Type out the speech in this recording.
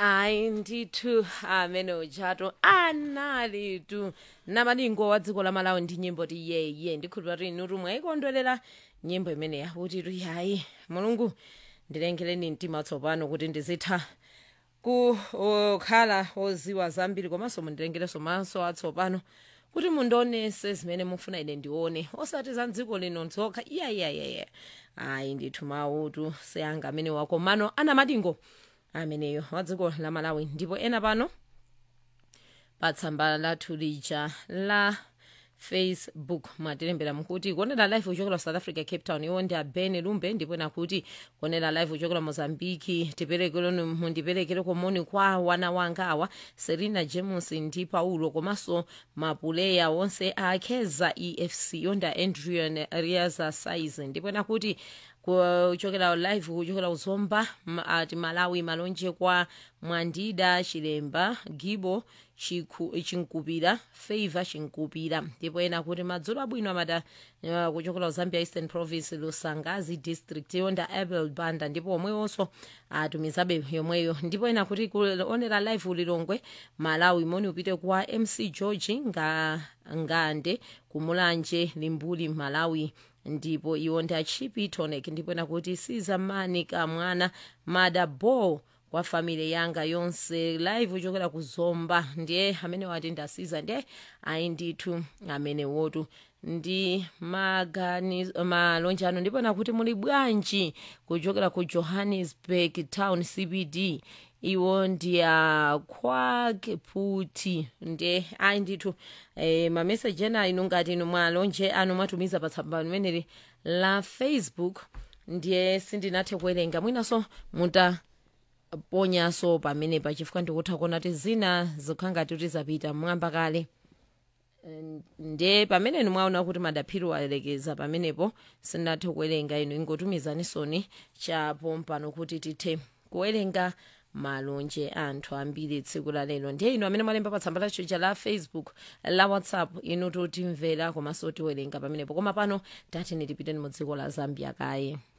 hayi ndithu amene uchato analitu namalingo wa dziko la malawi ndi nyimbo ti yeye ndikhulupira kuti inu mwayikondwerera nyimbo imene yakuti tu hayi mulungu ndilengereni mtima tsopano kuti ndizitha kukhala oziwa zambiri komanso mundilengereso maso atsopano kuti mundionese zimene mufuna ine ndione osati za dziko lino nzokha iyayiyayaya ayi ndithu mautu seyanga amene wako mano ana madingo ameneyo wa dziko la malawi ndipo ena pano pa tsamba lathu lija la facebook mwatilembera mukuti kuonera live uchokera south africa cape town iwo ndi abene lumbe ndipo nakuti kuonera live uchokera mozambiki tiperekereni mundiperekere komoni kwa wana wanga awa serena james ndi paulo komanso mapuleya onse akheza efc yonda andrian riaza size ndipo nakuti kuchokera live kuchokera uzomba ma- ati malawi malonje kwa mwandida chilemba gibo Chiku- chinkupira favor chinkupira ndipo ena kuti madzulo abwino amada uh, kuchokera zambia eastern province lusangazi district yonda abel banda ndipo omwewonso atumizabe yomweyo ndipo ena kuti kuonera live ulilongwe malawi moni upite kwa mc george nga, ngande kumulanje limbuli malawi ndipo iwo ndi achipi tonic ndipo ena kuti sizamani kamwana mada ball kwa family yanga yonse live uchokera kuzomba ndiye amene wati ndasiza ndiye ayi ndithu amene wotu ndi magani malonje ano ndipo nakuti muli bwanji kuchokera ku johannesburg town cbd iwo ndi akwake puti ndiye ayi ndithu eh, mameseji ena inu ngati inu mwalonje anu mwatumiza pa tsamba limeneli la facebook ndiye sindinathe kuwerenga mwinaso muta ponyaso pamenepa chifukwa ndikutha kuona kuti zina zikhala ngati kuti zapita mwamba kale nde pamene inu mwaona kuti madaphiri walekeza pamenepo sindinathe kuwerenga inu ingotumizanisoni chapo mpano kuti tithe kuwerenga malonje anthu ambiri tsiku la lero ndiye inu amene mwalemba pa tsamba lathu la facebook la whatsapp inu totimvera komanso tiwerenga pamenepo koma pano tati nitipiteni mu dziko la zambia kaye